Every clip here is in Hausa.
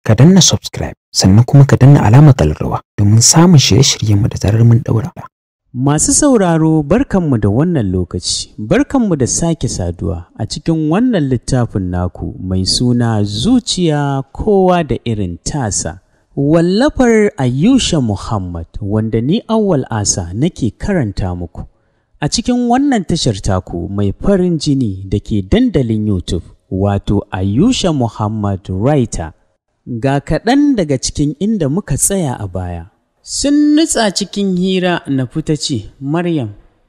ka danna subscribe sannan kuma ka danna alamar kallarwa domin samun shirye-shiryenmu da zarar mun daura. Masu sauraro barkanmu da wannan lokaci, barkanmu da sake saduwa a cikin wannan littafin naku mai suna zuciya kowa da irin tasa. Wallafar Ayusha Muhammad wanda ni awwal asa nake karanta muku. A cikin wannan tashar taku mai farin jini da ke dandalin YouTube wato Ayusha Muhammad Writer. Ga kaɗan daga cikin inda muka tsaya a baya. Sun nutsa cikin hira na fita ce, Maryam,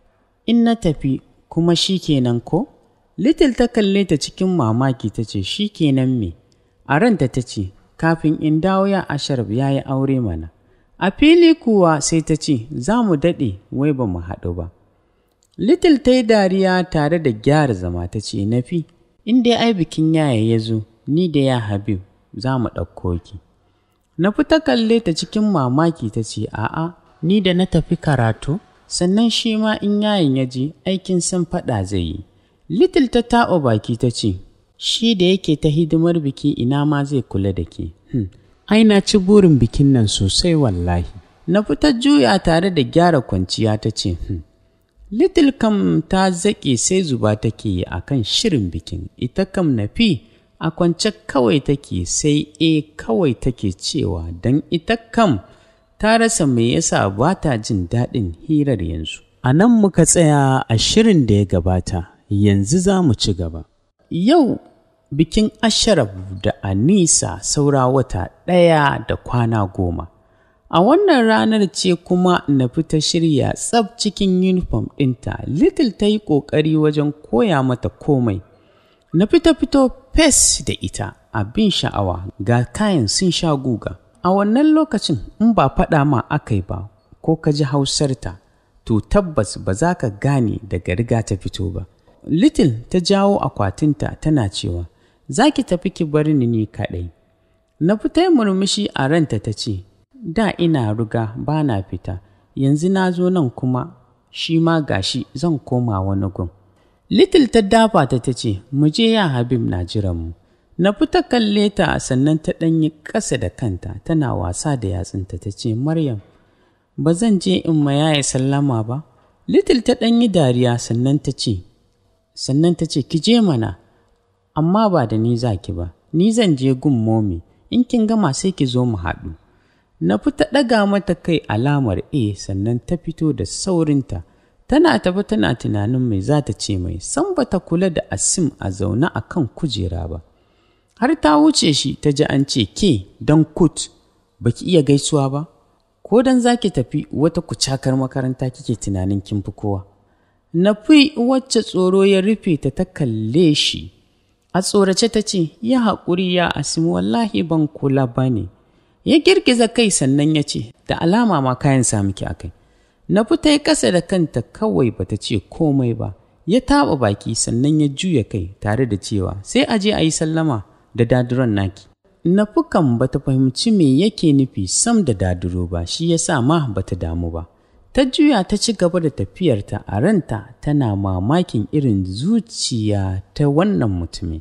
in na tafi kuma shi kenan ko? Little ta kalle ta cikin mamaki ta ce, shi kenan me? A ranta ta ce, kafin in dawo ya asharab ya yi aure mana. A fili kuwa sai ta ce, za mu daɗe wai ba mu haɗu ba. Little ta yi dariya tare da gyara zama ta ce, Nafi, in dai ai bikin yaya ya zo, ni da ya Habib za mu ɗauko ki. Na fita kalle ta cikin mamaki ta ce, A'a, ni da na tafi karatu, sannan shi ma in yayin ya je aikin san faɗa zai yi. Little ta taɓa baki ta ce, Shi da yake ta hidimar biki ina ma zai kula da ke. Hmm. Ai na ci burin bikin nan sosai wallahi. Na fita juya tare da gyara kwanciya ta ce, hmm. Little kam ta zaƙe sai zuba take yi a kan shirin bikin, ita kam na fi a kwance kawai take sai e kawai take cewa don ita kam ta rasa me yasa ba ta jin daɗin hirar yanzu. A nan muka tsaya a shirin da ya gabata, yanzu za mu ci gaba. Yau bikin Asharaf da Anisa saura wata ɗaya da kwana goma. A wannan ranar ce kuma na fita shirya tsab cikin yunifom ɗinta, Little ta yi ƙoƙari wajen koya mata komai. Na fita fito fes da ita abin sha'awa ga kayan sun sha guga. A wannan lokacin in ba faɗa ma aka yi ba ko ka ji hausarta, to tabbas ba za ka gane daga riga ta fito ba. Little ta jawo akwatinta tana cewa, za ki tafi ki bar ni ni kaɗai. Na fita murmushi a ranta ta ce, da ina ruga ba na fita, yanzu na zo nan kuma shi ma gashi zan koma wani gun. Little ta dafa ta ta ce, mu je ya Habib na jiran mu. Na fita kalle ta sannan ta ɗanyi ƙasa da kanta tana wasa da yatsunta ta ce, Maryam, ba zan je in ma yaya sallama ba? Little ta ɗanyi dariya sannan ta ce, sannan ta ce, ki je mana, amma ba da ni za ki ba, ni zan je gun momi, in kin gama sai ki zo mu haɗu. Na fita ɗaga mata kai alamar A sannan ta fito da saurinta. Tana tafi tana tunanin mai za ta ce mai, san ba ta kula da Asim a zaune a kan kujera ba. Har ta wuce shi ta ji an ce ke don kut ba ki iya gaisuwa ba, ko don za ki tafi wata kucakar makaranta kike tunanin kin fi kowa. Na fi wacce tsoro ya rufe ta ta kalle shi. A tsorace ta ce, ya haƙuri ya Asim wallahi ban kula ba ne. Ya girgiza kai sannan ya ce, da alama ma kayan samu ki a kai. Na fita ya ƙasa da kanta kawai bata ce komai ba, ya taɓa baki sannan ya juya kai tare da cewa sai a je a yi sallama da daduron naki. Na fukan bata fahimci me yake nufi sam da daduro ba, shi ya sa ma bata damu ba. Ta juya ta ci gaba da tafiyarta a ranta tana mamakin irin zuciya ta wannan mutumin.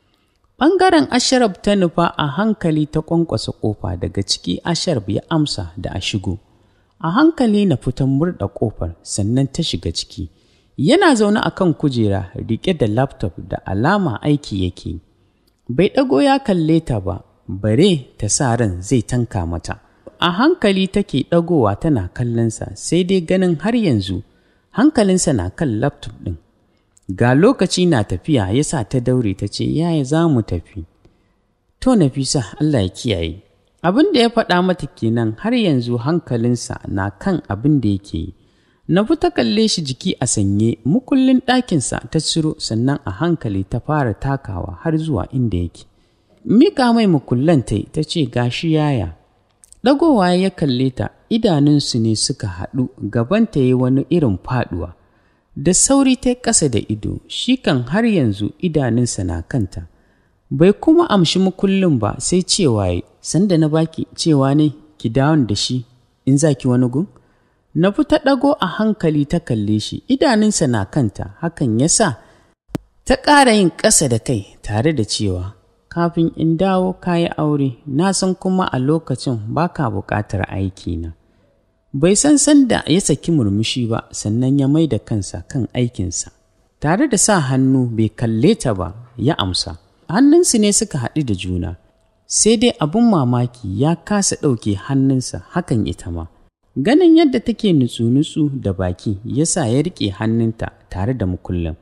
Ɓangaren Asharaf ta nufa a hankali ta ƙwanƙwasa ƙofa daga ciki Asharaf ya amsa da a shigo. A hankali na fitan murɗa ƙofar sannan ta shiga ciki. Yana zaune a kan kujera riƙe da laptop da alama aiki yake. Bai ɗago ya kalle ta ba, bare ta sa ran zai tanka mata. A hankali take ɗagowa tana kallonsa sai dai ganin har yanzu hankalinsa na kan laptop ɗin. Ga lokaci na tafiya ya sa ta daure ta ce, Yaya za mu tafi? To, Nafisa, Allah ya kiyaye. Abin da ya faɗa mata kenan har yanzu hankalinsa na kan abin da yake yi. Na ta kalle shi jiki a sanye, mukullin ɗakinsa ta ciro sannan a hankali ta fara takawa har zuwa inda yake. Mika mai mukullan ta ta ce, Gashi yaya. Ɗagowa ya kalle ta, idanunsu ne suka haɗu, gabanta ya yi wani irin faɗuwa. da sauri ta ƙasa da ido shi kan har yanzu idanunsa na kanta bai kuma amshi mukullin ba sai cewa ya sanda na baki cewa ne ki dawon da shi in za ki wani gun na ta ɗago a hankali ta kalle shi idanunsa na kanta hakan ya sa ta ƙara yin ƙasa da kai tare da cewa kafin in dawo ka yi aure na san kuma a lokacin ba ka buƙatar aikina bai san sanda ya saki murmushi ba sannan ya mai da kansa kan aikinsa tare da sa hannu bai kalle ta ba ya amsa hannunsu ne suka haɗu da juna sai dai abin mamaki ya kasa ɗauke hannunsa hakan ita ma ganin yadda take nutsu-nutsu da baki ya sa ya riƙe hannunta tare da mukullin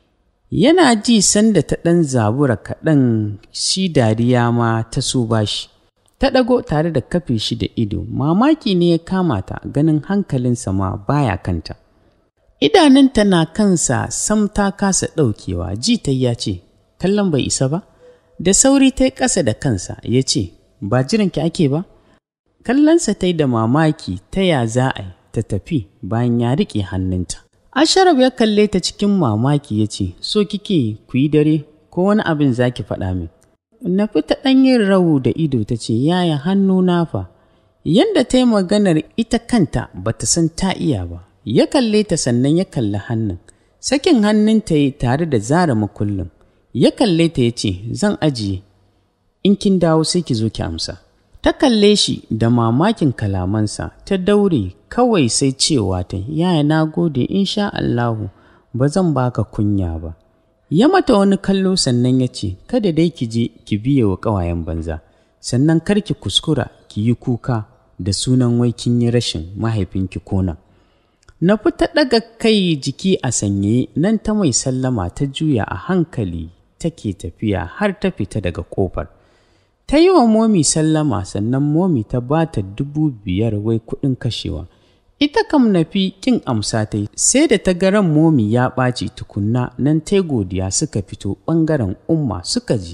yana ji sanda ta ɗan zabura kaɗan shi dariya ma ta so bashi ta ɗago tare da kafe shi da ido mamaki ne ya kama ta ganin hankalinsa ma baya kanta idanunta na kansa sam ta kasa ɗaukewa ji ta ya ce kallon bai isa ba da sauri ta yi ƙasa da kansa ya ce ba jiranki ake ba kallonsa ta yi da mamaki ta ya za a ta tafi bayan ya riƙe hannunta asharaf ya kalle ta cikin mamaki ya ce so kike ku yi dare ko wani abin za ki faɗa min na fita ɗan yin rawu da ido ta ce yaya hannu na fa yanda ta yi maganar ita kanta ba ta san ta iya ba ya kalle ta sannan ya kalli hannun sakin hannunta yi tare da zara makullin ya kalle ta ya ce zan ajiye in kin dawo sai ki zo ki amsa ta kalle shi da mamakin kalamansa ta daure kawai sai cewa ta yaya na gode insha Allahu ba zan baka kunya ba ya mata wani kallo sannan ya ce kada dai ki je ki biye wa ƙawayen banza sannan kar ki kuskura ki yi kuka da sunan wai kin yi rashin mahaifinki kona na fita ɗaga kai jiki a sanye nan ta mai sallama ta juya a hankali take tafiya har ta fita daga ƙofar ta yi wa momi sallama sannan momi ta ba ta dubu biyar wai kuɗin kashewa ita kam na fi ƙin amsa ta yi sai da ta garan momi ya ɓaci tukunna nan ta godiya suka fito ɓangaren umma suka ji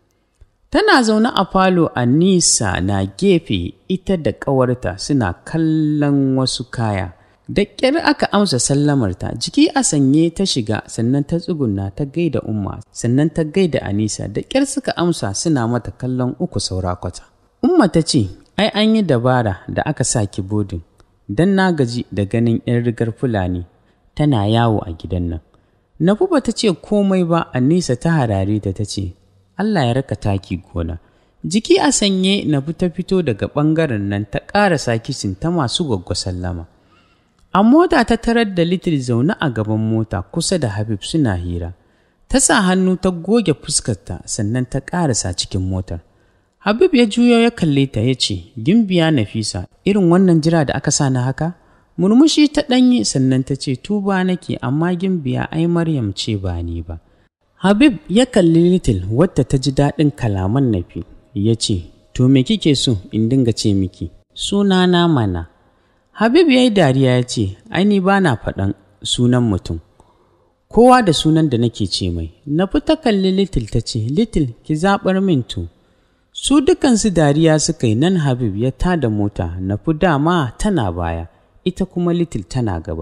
tana zaune a falo a nisa na gefe ita da ƙawarta suna kallon wasu kaya da ƙyar aka amsa sallamarta jiki a sanye ta shiga sannan ta tsuguna ta gaida umma sannan ta gaida anisa da ƙyar suka amsa suna mata kallon uku saura kwata umma ta ce ai an yi dabara da aka sa ki bodin don na gaji da ganin 'yan rigar fulani tana yawo a gidan nan nafuba ta ce komai ba anisa ta harare ta ta ce allah ya raka taki gona jiki a sanye na ta fito daga ɓangaren nan ta ƙarasa kishin ta masu gwaggwa sallama A mota ta tarar da Litil zaune a gaban mota kusa da Habib suna hira. Ta sa hannu ta goge fuskarta sannan ta ƙarasa cikin motar. Habib ya juyo ya kalle ta ya ce, Gimbiya Nafisa, irin wannan jira da aka sa na haka? Murmushi ta ɗanyi sannan ta ce, Tuba nake amma Gimbiya ai Maryam ce ba ni ba. Habib ya kalli Litil wadda ta ji daɗin kalaman Nafi, ya ce, To me kike so in dinga ce miki? Sunana mana. Habib ya yi dariya ya ce, Aini ba na faɗan sunan mutum, kowa da sunan da nake ce mai, na fita kalli Little ta ce, Little ki zaɓar min to. Su dukansu dariya suka yi nan Habib ya tada mota, na fi dama tana baya, ita kuma Little tana gaba.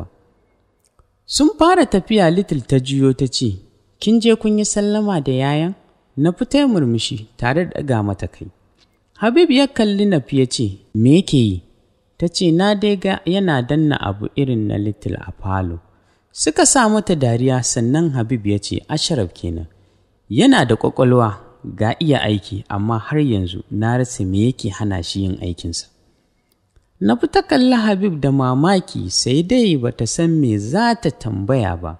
Sun fara tafiya Little ta juyo ta ce, Kin je kun yi sallama da yayan? Na fita murmushi tare da ɗaga mata kai. Habib ya kalli Nafi ya ce, Me yake yi? ta ce na dai ga yana danna abu irin na little a falo suka sa mata dariya sannan habib ya ce asharaf kenan yana da ƙwaƙwalwa ga iya aiki amma har yanzu na rasa me yake hana shi yin aikinsa na fi ta kalli habib da mamaki sai dai ba ta san me za ta tambaya ba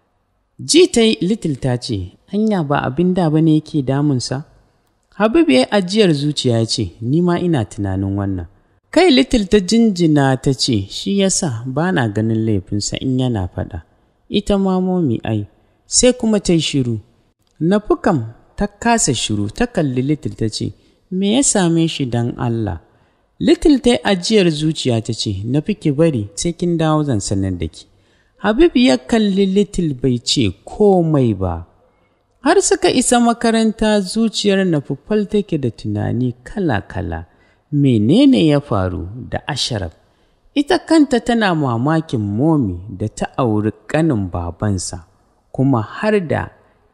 ji ta yi little ta ce hanya ba abin da ba ne yake damunsa habib ya yi ajiyar zuciya ya ce ni ma ina tunanin wannan kai little ta jinjina ta ce shi yasa ba na ganin laifinsa in yana faɗa ita ma momi ai sai kuma ta yi shiru na fukam ta kasa shiru ta kalli little ta ce me ya same shi don allah little ta yi ajiyar zuciya ta ce na fi ki bari sai kin dawo zan sanar da ki habib ya kalli little bai ce komai ba har suka isa makaranta zuciyar na fufal take da tunani kala-kala menene ya faru da asharaf ita kanta tana mamakin momi da ta auri ƙanin babansa kuma har da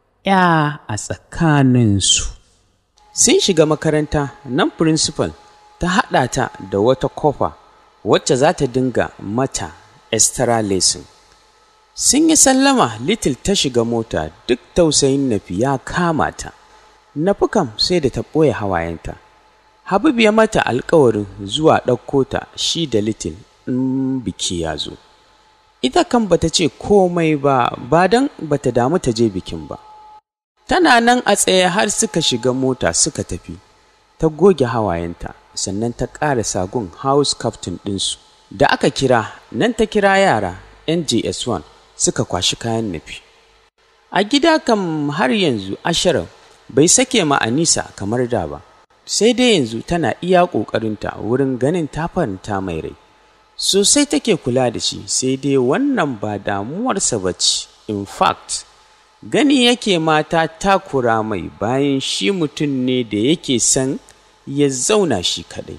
ya a tsakaninsu sun shiga makaranta nan principal ta haɗa ta da wata kofa wacce za ta dinga mata extra lesson sun yi sallama little ta shiga mota duk tausayin nafi ya kama ta Nafi kam sai da ta ɓoye hawayenta. Habib ya mata alkawarin zuwa ɗauko ta shi da Little in biki ya zo. Ita kan bata ce komai ba, ba don bata damu ta je bikin ba. Tana nan a tsaye har suka shiga mota suka tafi. Ta goge hawayenta, sannan ta ƙara sagun house captain ɗinsu. Da aka kira, nan ta kira yara NJS1 suka kwashi kayan nufi. A gida kam har yanzu Asharaf bai sake ma Anisa kamar da ba. sai dai yanzu tana iya ƙoƙarinta wurin ganin ta faranta mai rai sosai take kula da shi sai dai wannan ba damuwarsa ba ce in fact gani yake mata takura mai bayan shi mutum ne da yake son ya zauna shi kadai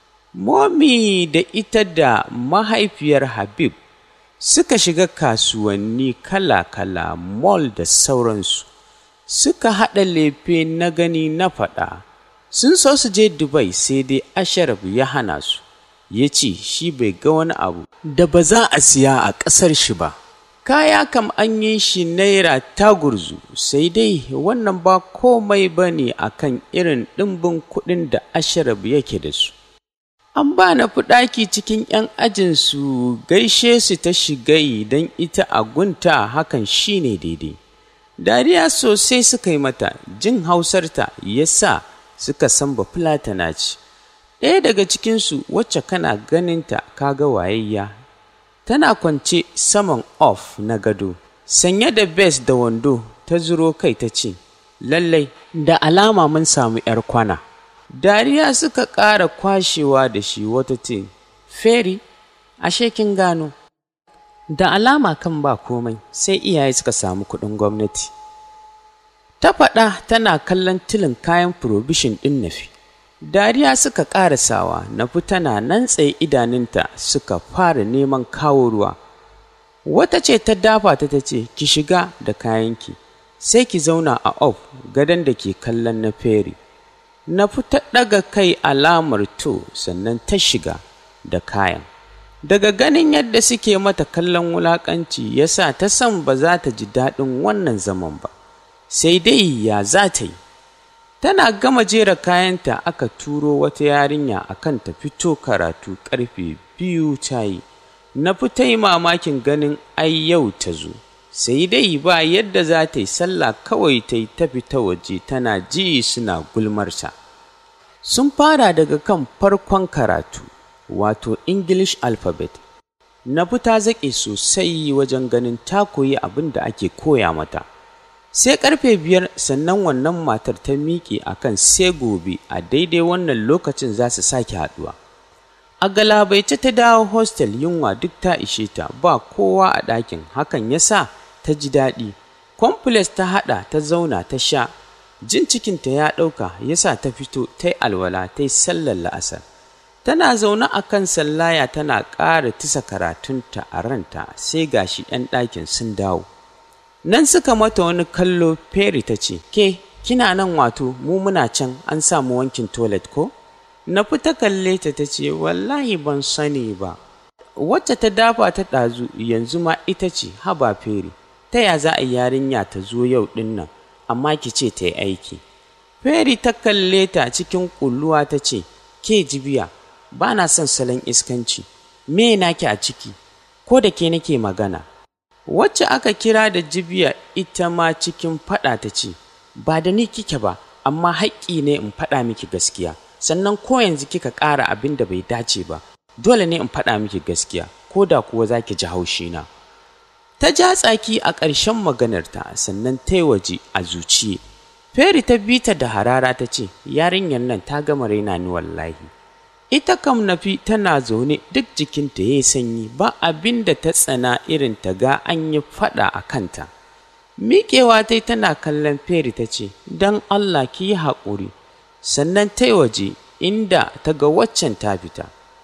momi da ita da mahaifiyar habib suka shiga kasuwanni kala-kala mall da sauransu suka haɗa lefe na gani na faɗa sun so su je Dubai sai dai Asharaf ya hana su, ya ce shi bai ga wani abu da ba za a siya a ƙasar shi ba. Kaya kam an yi shi naira tagurzu sai dai wannan ba komai ba ne a kan irin ɗimbin kuɗin da Asharaf yake da su. An ba na ɗaki cikin ‘yan ajinsu gaishe su ta shiga don ita a gunta hakan shi ne daidai. Dariya sosai suka yi mata, jin hausarta ya sa suka san ba fulatana ce ɗaya daga cikinsu wacce kana ganinta kaga wayayya tana kwance saman off na gado sanye da bes da wando ta zuro kai ta ce lallai da alama mun samu 'yar kwana dariya suka ƙara kwashewa da shi wata ce feri ashe kin gano da alama kan ba komai sai iyaye suka samu kuɗin gwamnati ta faɗa tana kallon tilin kayan probishin ɗin nafi dariya suka ƙarasawa nafi tana nan tsaye idanunta suka fara neman kawo ruwa wata ce ta dafa ta ta ce ki shiga da kayanki sai ki zauna a off gadon da ke kallon na feri nafi ta ɗaga kai alamar to sannan ta shiga da kayan daga ganin yadda suke mata kallon wulaƙanci yasa ta san ba za ta ji daɗin wannan zaman ba sai dai ya za ta yi tana gama jera kayanta aka turo wata yarinya akan ta fito karatu karfe biyu ta yi na fita yi mamakin ganin ai yau ta zo sai dai ba yadda za ta yi sallah kawai ta yi ta fita waje tana ji suna gulmarsa sun fara daga kan farkon karatu wato english alphabet na fita zaƙe sosai wajen ganin ta koyi abin da ake koya mata sai karfe biyar sannan wannan matar ta miƙe a kan sai gobe a daidai wannan lokacin za su sake haɗuwa a galabaice ta dawo hostel yunwa duk ta ishe ta ba kowa a ɗakin hakan ya sa ta ji daɗi complex ta haɗa ta zauna ta sha jin cikinta ya ɗauka ya sa ta fito ta yi alwala ta yi sallar la'asar tana zaune a kan sallaya tana ƙara tisa karatunta a ranta sai gashi 'yan ɗakin sun dawo nan suka mata wani kallo feri ta ce ke kina nan wato mu muna can an samu wankin toilet ko na fita kalle ta ta ce wallahi ban sani ba wacce ta dafa ta ɗazu yanzu ma ita ce haba feri ta ya za a yarinya ta zo yau ɗin nan amma ki ce ta yi aiki feri ta kalle ta cikin ƙulluwa ta ce ke jibiya ba na son salon iskanci me naki a ciki ko da ke nake magana wacce aka kira da jibiya ita ma cikin faɗa ta ce ba da ni kike ba amma haƙƙi ne in faɗa miki gaskiya sannan ko yanzu kika ƙara abin da bai dace ba dole ne in faɗa miki gaskiya ko da kuwa za ki ji haushina ta ja tsaki a ƙarshen maganarta sannan ta yi waje a zuciye feri ta bi ta da harara ta ce yarinyar nan ta gama raina ni wallahi ita kam nafi tana zaune duk jikinta ya yi sanyi ba abin da ta tsana irin ta ga an yi faɗa a kanta miƙewa ta tana kallon feri ta ce don allah ki yi haƙuri sannan ta yi waje inda ta ga waccan ta fita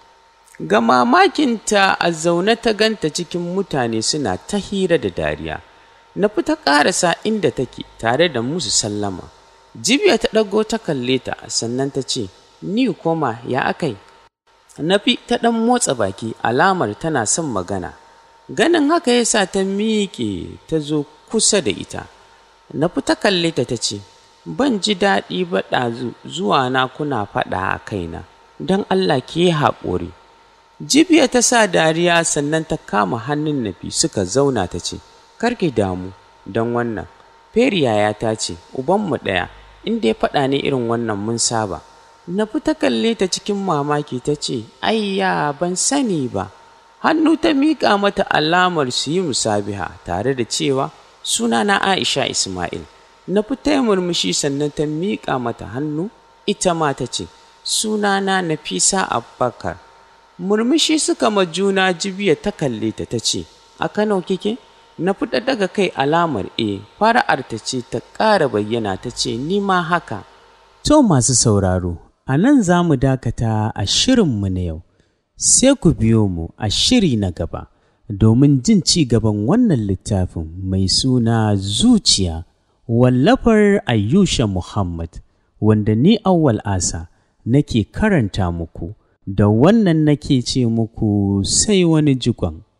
ga mamakinta a zaune ta ganta cikin mutane suna ta hira da dariya na fita ƙarasa inda take tare da musu sallama jibiya ta ɗago ta kalle ta sannan ta ce ni koma ya akai nafi ta ɗan motsa baki alamar tana son magana ganin haka ya sa ta miƙe ta zo kusa da ita nafi ta kalle ta ta ce ban ji daɗi ba ɗazu zuwa na kuna faɗa a kaina, don Allah ki yi haƙuri. Jibiya ta sa dariya sannan ta kama hannun nafi suka zauna ta ce, Karki damu don wannan, Feriya ta ce, Ubanmu ɗaya, in dai faɗa ne irin wannan mun saba. Nafi ta kalle ta cikin mamaki ta ce, Ayya ban sani ba. Hannu ta miƙa mata alamar su yi musabiha tare da cewa suna na Aisha Ismail. Nafi ta yi murmushi sannan ta miƙa mata hannu, ita ma ta ce, Sunana Nafisa Abubakar. Murmushi suka ma juna jibiya ta kalle ta ta ce, A Kano kike? Na fita daga kai alamar E, fara'ar ta ce ta ƙara bayyana ta ce, Ni ma haka. To masu sauraro, a nan za mu dakata a shirinmu na yau, sai ku biyo mu a shiri na gaba domin jin ci gaban wannan littafin mai suna zuciya wallafar Ayyusha Muhammad, wanda ni awwal asa nake karanta muku, da wannan nake ce muku sai wani jigon.